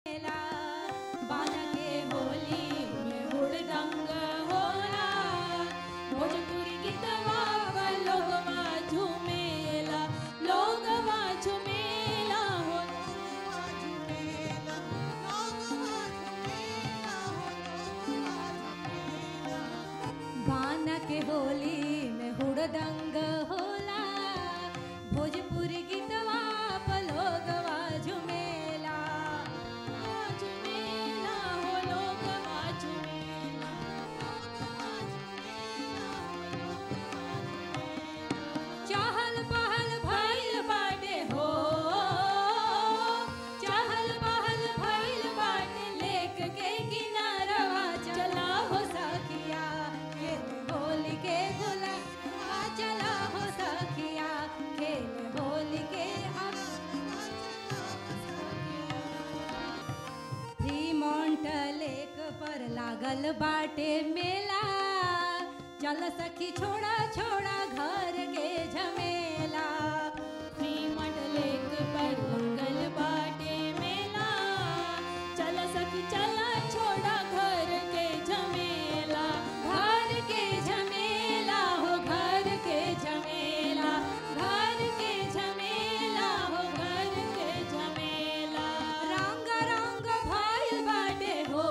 बाजा के होली में हुड़दंग होला भोजपुरी गीतवा पर लोगवा झूमेला लोगवा झूमेला हो बाना के होली में हुड़दंग होला भोजपुरी गीतवा पर लोगवा झूमेला झूमेला हो लोगवा झूमेला चहल पहल भइल बाटे हो चहल पहल भइल बाटे लेक के किनारवा चला हो सखिया खेल होली के गुला आ चला हो सखिया खेल होली के अब फ्रीमोंट लेक पर लागल बाटे मेला चल सखी छोड़ा छोड़ा घर के झमेला फ्रीमोंट लेक पर लागल बाटे मेला चल सखी चल छोड़ा घर के झमेला घर के झमेला हो घर के झमेला घर के झमेला हो घर के झमेला रंग रंग भइल बाटे हो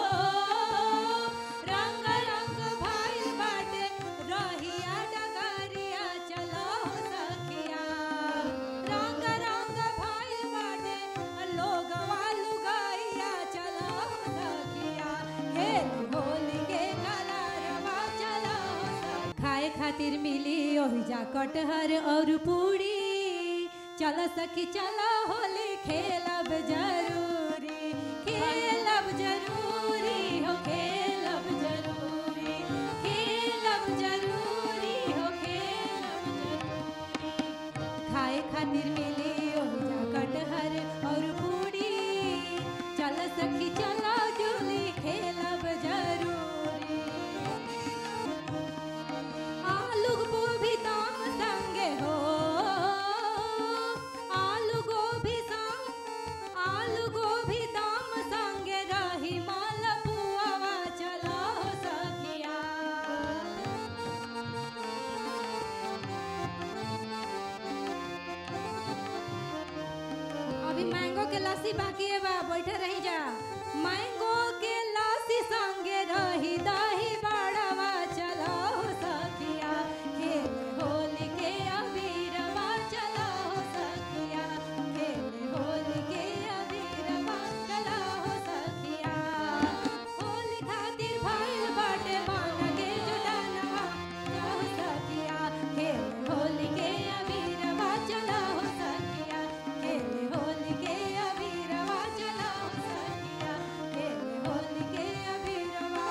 रंग रंग भइल बाटे रहिया डगरिया चलो सखिया रंग रंग भइल बाटे लोगवा लुगाइया चलो सखिया खेल होली के कलरवा चलो सखिया। खाए खातिर मिली ओहिजा कटहर और पूरी चल सखी चल होली खेलब जरूरी खेलब जरूरी हो खेलब जरूरी खेलब जरूरी हो खेलब जरूरी खाए खातिर मिली ओहिजा कटहर और पूरी चल सखी चलो जूली खेलब जरूरी आलू गोभी दाम संगे हो आलू गोभी संग आलू गोभी दाम संगे रही माल पुआवा चलो सखिया अभी मैंगो के लस्सी बाकी है बा बैठे रही जा मैंगो के लस्सी संगे रही दही बड़वा चलो सखिया खेल होली के अबीरवा चलो सखिया खेल होली के अबीरवा चलो सखिया होली खातिर भइल बाटे मान के जुटानवा चलो सखिया खेल होली के अबीरवा चलो सखिया खेल होली के अबीरवा चलो सखिया खेल होली के अबीरवा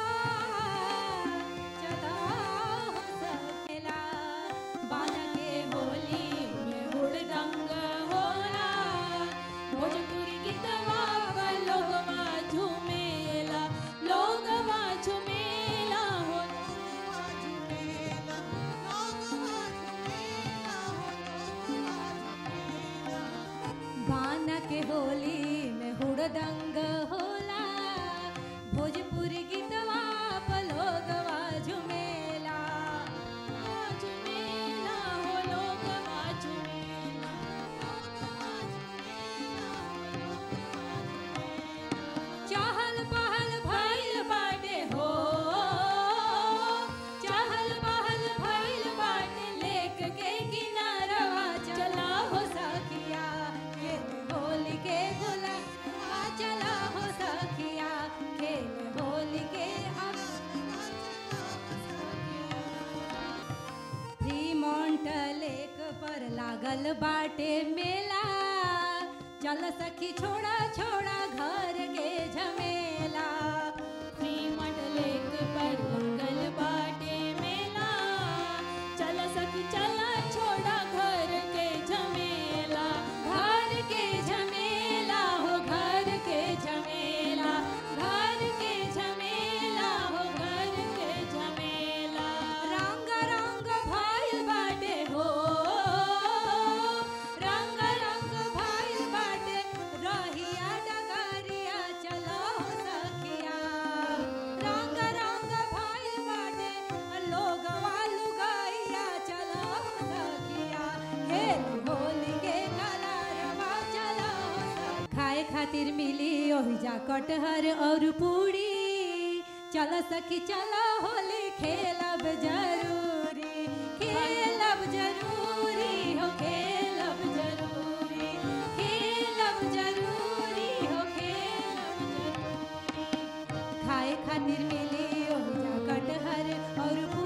चलो सखिया बाजा के होली में हुड़दंग होला भोजपुरी गीतवा पर लोगवा झूमेला लोगवा झूमेला हो बाना के होली में हुड़दंग होला भोजपुरी गीतवा पर लोगवा झूमेला झूमेला हो लोगवा झूमेला चहल पहल भइल बाटे हो चहल पहल भइल बाटे लेक के किनारवा चला हो सखिया खेल होली के गुला आ चला हो सखिया खेल होली के अब फ्रीमोंट लेक पर लागल बाटे मेला चल सखी छोड़ा छोड़ा घर के झमेला फ्रीमोंट लेक पर लागल बाटे मेला चल सखी चल छोड़ा घर के झमेला घर के झमेला हो घर के झमेला घर के झमेला हो घर के झमेला रंग रंग भइल बाटे हो रंग रंग भइल बाटे रहिया खेल होली के कलरवा चलो सखी। खाए खातिर मिली ओहिजा कटहर और पूरी चल सखी चलो होली खेलब जरूरी खेलब जरूरी हो खेलब जरूरी खेलब जरूरी हो खेलब जरूरी खाए खातिर मिली ओहिजा कटहर और